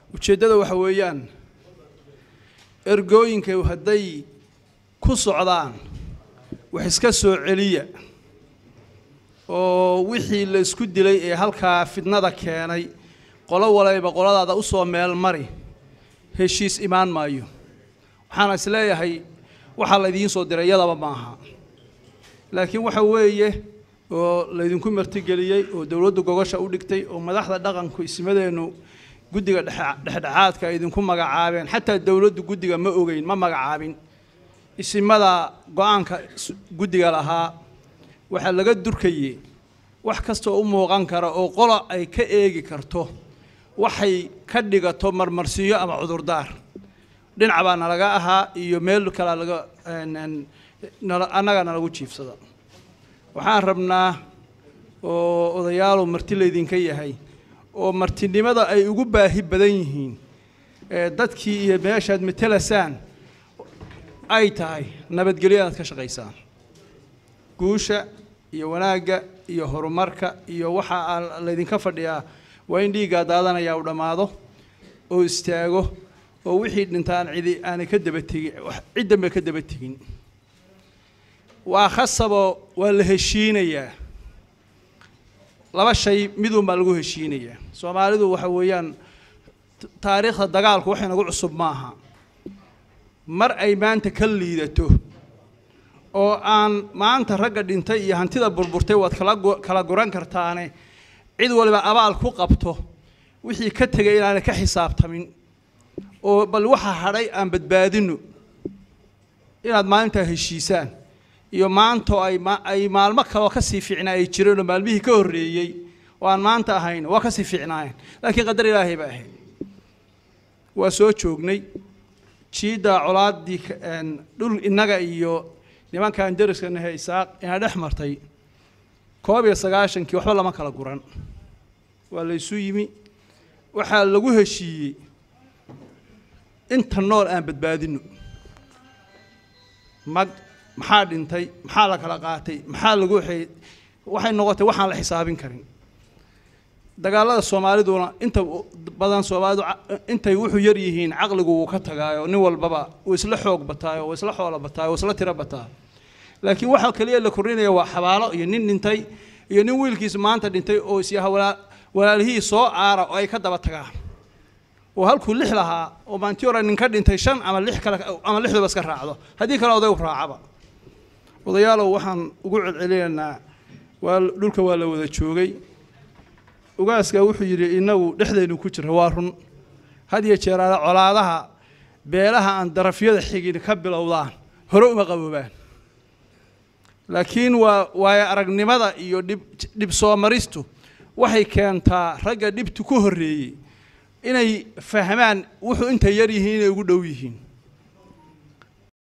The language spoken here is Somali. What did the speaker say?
ujeeddada waxa weeyaan ergooyinka hadday ku socdaan wax iska soo celiya oo wixii la isku dilay ee halkaa fidnada keenay qolo walayba qoladaada u soo meel mari heshiis imaan maayo waxaana is leeyahay waxaa laydiin soo diray iyadaba maaha laakiin waxa weeye oo laydinku martigeliyey oo dowladdu gogosha u dhigtay oo madaxda dhaqanku ismadeennu guddiga dhexdhexaadka ay idinku magacaabeen xataa dowladdu guddiga ma ogeyn ma magacaabin isimada go-aanka guddiga lahaa waxaa laga durkayey wax kastoo u muuqan kara oo qola ay ka eegi karto waxay ka dhigato marmarsiiyo ama cudurdaar dhinac baa nalaga ahaa iyo meel kalea laga annaga nalagu jiifsada waxaan rabnaa oo odayaalu marti laydinka yahay oo martinimada ay ugu baahi badan yihiin dadkii iyo meeshaad matelasaan ay tahay nabadgelyo inaad ka shaqaysaan guusha iyo wanaagga iyo horumarka iyo waxaa laydinka fadhiyaa waa in dhiiggaa daadanaya u dhammaado oo istaago oo wixii dhintaan cidi aanay ka daba tegin ciddanba ka daba tegin waa khasaboo waa la heshiinayaa laba shay midunbaa lagu heshiinayaa soomaalidu waxa weeyaan taariikhda dagaalku wax inagu cusub maaha mar ay maanta ka liidato oo aan maanta ragga dhintay iyo hantida burburtay waad kala kala guran kartaane cid waliba abaal ku qabto wixii ka tegay inaanay ka xisaabtamin oo bal waxa hadhay aan badbaadino inaad maalintaa heshiisaan iyo maantoo ay ay maalmo kaloo kasii fiicnaa ay jireen oo maalmihii ka horreeyey oo aan maanta ahayn waa kasii fiicnaayeen laakiin qadar ilaahay ba ahayd waa soo joognay jiidda colaaddii dhul innaga iyo nimankaan deriska nahe isaaq ina dhex martay koob iyo sagaashankii waxba lama kala guran waa laysu yimi waxaa lagu heshiiyey inta nool aan badbaadino mag maxaa dhintay maxaa la kala qaatay maxaa lagu waxay noqotay waxaan la xisaabin karin dagaalada soomaaliduna inta badan soomaalidu intay wuxuu yar yihiin caqligu wuu ka tagaayo nin walbaba uu isla xoog bataayo uu isla xoolo bataayo uu isla tiro bataa laakiin waxa kaliya la kordhinaya waa xabaalo iyo nin dhintay iyo nin wiilkiis maanta dhintay oo isyaha walaa walaalihii soo aara oo ay ka daba tagaan oo halkuu lix lahaa oo maantii hore nin ka dhintay shan ama lix kale ama lixduba iska raacdo haddii kale oday raacaba odayaalow waxaan ugu celcelinaynaa waa dhulka waa la wada joogay ugaaskaa wuxuu yidhi inagu dhexdaynu ku jira waa run had iyo jeeraale colaadaha beelaha aan darafyada xigin ka bilowdaan hore uma qaboobaan laakiin waa waayo aragnimada iyo dhib dhib soo maristu waxay keentaa ragga dhibtu ku horreeyey inay fahmaan wuxuu intay yar yihiin inay ugu dhow yihiin